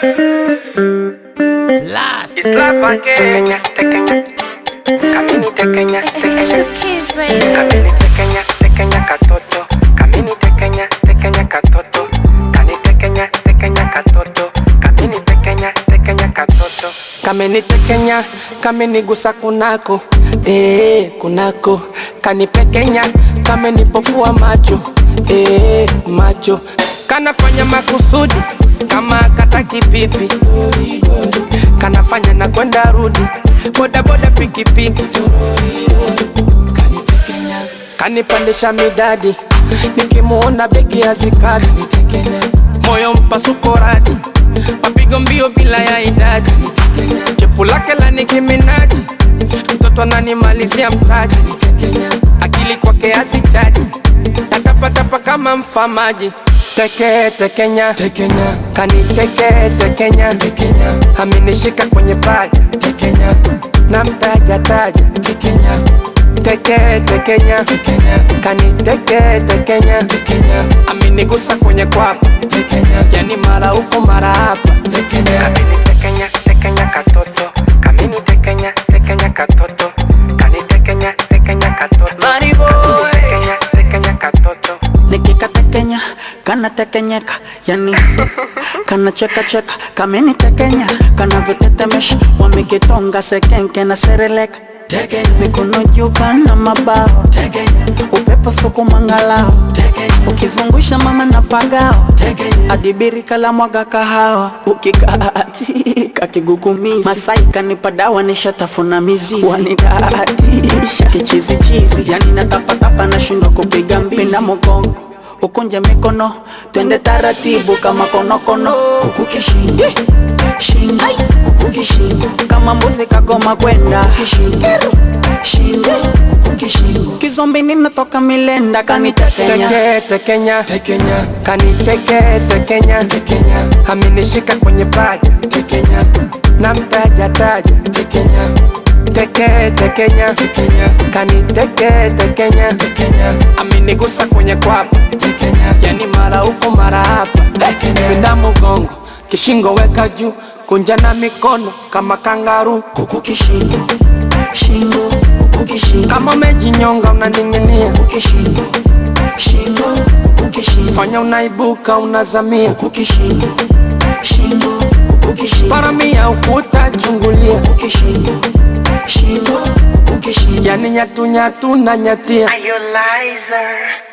Last. Islapa Kenya, Tekenya, Kamini Tekenya, It's Tekenya, the kids, baby. Kamini Tekenya, Tekenya Katoto, Kamini Tekenya, Tekenya Katoto, Kani Tekenya, Tekenya Katoto, Kamini Tekenya, Tekenya Katoto. kameni tekenya kamenigusa kunako eh, kunako kanipekenya kamenipofua macho eh, macho kanafanya makusudi kama kataki pipi kanafanya na kwenda rudi bodaboda pikipiki kanipandisha midadi nikimuona begi hazikadi moyo mpasuko radi mapigo mbio bila ya idadi chepu lake la nikiminaji mtoto ananimalizia mtaji akili kwake hazichaji natapatapa kama mfamaji teke tekenya tekenya kaniteke tekenya tekenya amenishika kwenye paja tekenya na mtaja taja tekenya teke tekenya tekenya kaniteke tekenya tekenya amenigusa kwenye kwapa tekenya yani mara huko mara hapa tekenya Kamini Tekenya, Tekenya Katoto, Kamini Tekenya, Tekenya Katoto, Kani Tekenya, Tekenya Katoto, Money boy. Kamini Tekenya, Tekenya Katoto. nikikatekenya kanatekenyeka yani kanachekacheka kamenitekenya kanavyotetemesha wamekitonga sekenke na sereleka mikono juu kana mabawa upepo suku mangalao ukizungusha mama na pagao adibirika la mwaga kahawa ukikaatika kigugumizi masai kanipa dawa nishatafuna mizizi wanidatisha kichizichizi yani natapatapa nashindwa kupiga mbizi na mogongo ukunje mikono twende taratibu kama konokono kuku kishingo shingo kuku kishingo kama mbuzi kagoma kwenda kishingo shingo kuku kishingo kizombi ninatoka milenda kanitekenya teke tekenya tekenya kaniteke tekenya tekenya amenishika kwenye paja tekenya na mtaja taja tekenya teke tekenya tekenya kaniteke tekenya tekenya amenigusa kwenye kwapa tekenya yani mara huko mara hapa tekenya pinda mgongo kishingo weka juu kunja na mikono kama kangaru kuku kishingo shingo kuku kishingo kama umejinyonga unaning'inia kuku kishingo shingo kuku kishingo fanya unaibuka unazamia kuku kishingo shingo kuku kishingo paramia ukuta chungulia kuku kishingo shingo kuku kishingo yani nyatunyatu na nyatia Are you liar?